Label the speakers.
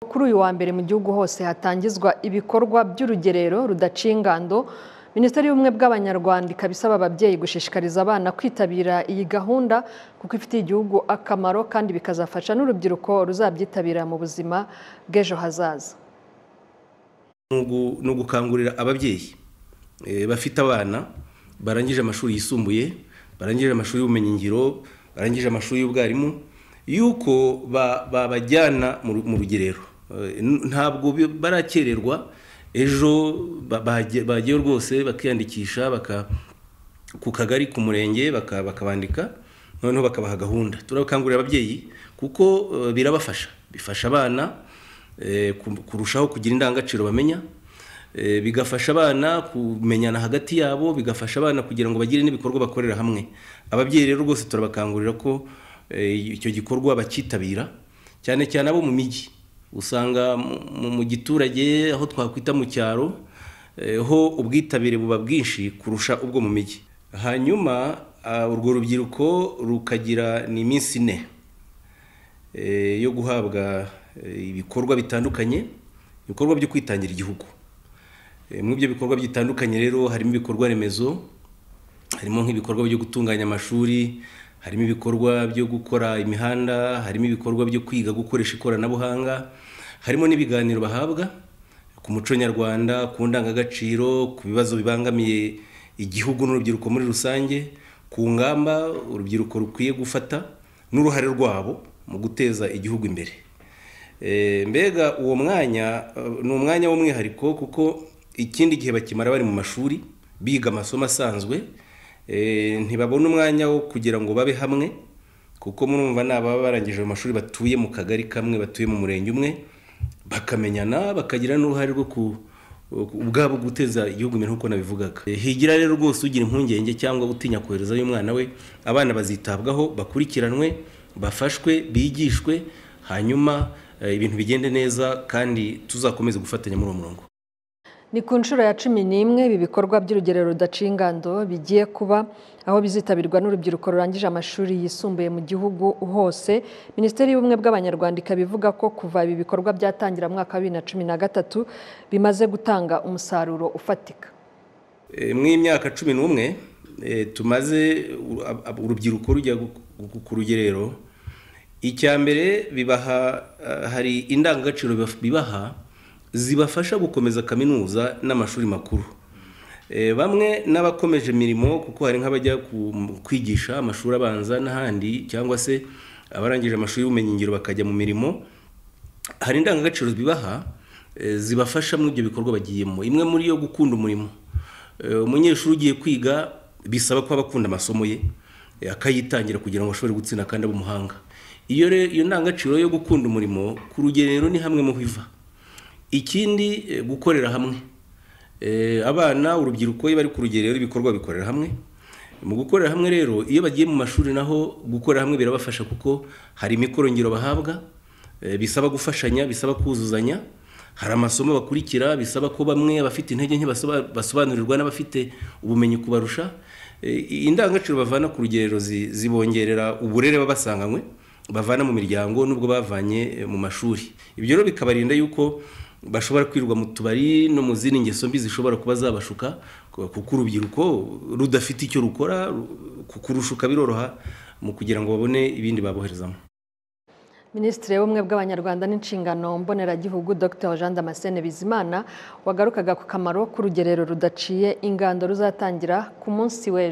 Speaker 1: kuri uyu wa mbere mu gihugu hose hatangizwa ibikorwa by'urugerero rudaciye ingando minisiteri y'ubumwe bw'abanyarwanda ikaba isaba ababyeyi gushishikariza abana kwitabira iyi gahunda kuko ifitiye igihugu akamaro kandi bikazafasha n'urubyiruko ruzabyitabira mu buzima bw'ejo hazaza
Speaker 2: ni ugukangurira ababyeyi eh, bafite abana barangije amashuri yisumbuye barangije amashuri y'ubumenyingiro barangije amashuri y'ubwarimu yuko ba- babajyana mu ru- mu rugerero Eh, n- ntabwo bi- barakererwa ejo ba- bagiye bagiye rwose bakiyandikisha baka- ku kagari ku murenge baka- bakabandika noneho bakabaha gahunda turakangurira ababyeyi kuko eh, birabafasha bifasha abana eh, ku- kurushaho kugira indangagaciro bamenya eh, bigafasha abana kumenyana hagati yabo bigafasha abana kugira ngo bagire n'ibikorwa bakorera hamwe ababyeyi rero rwose turabakangurira ko eh, icyo gikorwa bakitabira cyane cyane abo mu mijyi usanga mu- mu- mu giturage aho twakwita mu cyaro eh, ho ubwitabire buba bwinshi kurusha ubwo mu mijyi hanyuma ah, urwo rubyiruko rukagira ni iminsi ine eh, yo guhabwa eh, ibikorwa bitandukanye ibikorwa byo kwitangira igihugu Eh, muri ibyo bikorwa bitandukanye rero harimo ibikorwa remezo harimo nk'ibikorwa byo gutunganya amashuri harimo ibikorwa byo gukora imihanda harimo ibikorwa byo kwiga gukoresha ikoranabuhanga harimo n'ibiganiro bahabwa ku muco nyarwanda ku ndangagaciro ku bibazo bibangamiye igihugu n'urubyiruko muri rusange ku ngamba urubyiruko rukwiye gufata n'uruhare rwabo mu guteza igihugu imbere Eh, mbega uwo mwanya eh, ni umwanya w'umwihariko kuko ikindi gihe bakimara bari mu mashuri biga amasomo asanzwe eh, ntibabona umwanya wo kugira ngo babe hamwe kuko murumva ni ababa barangije mu mashuri batuye mu kagari kamwe batuye mu murenge umwe bakamenyana bakagira n'uruhare rwo ku ubwabo guteza igihugu imbere nk'uko nabivugaga Eh, higira rero rwose ugira impungenge cyangwa utinya koherezayo umwana we abana bazitabwaho bakurikiranwe bafashwe bigishwe hanyuma eh, ibintu bigende neza kandi tuzakomeze gufatanya muri uwo murongo
Speaker 1: ni ku nshuro ya cumi n'imwe ibi bikorwa by'urugerero rudaciye ingando bigiye kuba aho bizitabirwa n'urubyiruko rurangije amashuri yisumbuye mu gihugu hose minisiteri y'ubumwe bw'abanyarwanda ikaba ivuga ko kuva ibi bikorwa byatangira mu mwaka wa bibiri na cumi na gatatu bimaze gutanga umusaruro ufatika
Speaker 2: Eh, mw'imyaka cumi n'umwe eh, tumaze uru- ab- ab- urubyiruko rujya gu- gu- ku rugerero icya mbere bibaha ah, hari indangagaciro bibaf- bibaha zibafasha gukomeza kaminuza n'amashuri makuru Eh, bamwe n'abakomeje imirimo kuko hari nk'abajya ku- mu- kwigisha amashuri abanza n'ahandi cyangwa se abarangije amashuri y'ubumenyingiro bakajya mu mirimo hari indangagaciro bibaha eh, zibafasha muri ibyo bikorwa bagiyemo imwe muri yo gukunda umurimo Eh, umunyeshuri ugiye kwiga bisaba ko aba akunda amasomo ye eh, akayitangira kugira ngo ashobore gutsinda kandi abe umuhanga iyo re- iyo ndangagaciro yo gukunda umurimo ku rugerero ni hamwe mu hiva ikindi eh, gukorera hamwe Eh, abana urubyiruko iyo bari ku rugerero ibikorwa bikorera hamwe mu gukorera hamwe rero iyo bagiye mu mashuri naho gukorera hamwe birabafasha kuko hari imikoro ngiro bahabwa eh, bisaba gufashanya bisaba kuzuzanya hari amasomo bakurikira bisaba ko bamwe abafite intege nke basoba- basobanurirwa n'abafite ubumenyi kubarusha Eh, indangagaciro bavana ku rugerero zi- zibongerera uburere baba basanganywe bavana mu miryango n'ubwo bavanye eh, mu mashuri ibyo rero bikabarinda yuko bashobora kwirwa mu tubari no mu zindi ngeso mbi zishobora kuba zabashuka kuko urubyiruko rudafite icyo rukora ru- kurushuka biroroha mu kugira ngo babone ibindi baboherezamo
Speaker 1: minisitiri w'ubumwe bw'abanyarwanda n'inshingano mboneragihugu dr jean damascene bizimana wagarukaga ku kamaro k'urugerero rudaciye ingando ruzatangira ku munsi w'ejo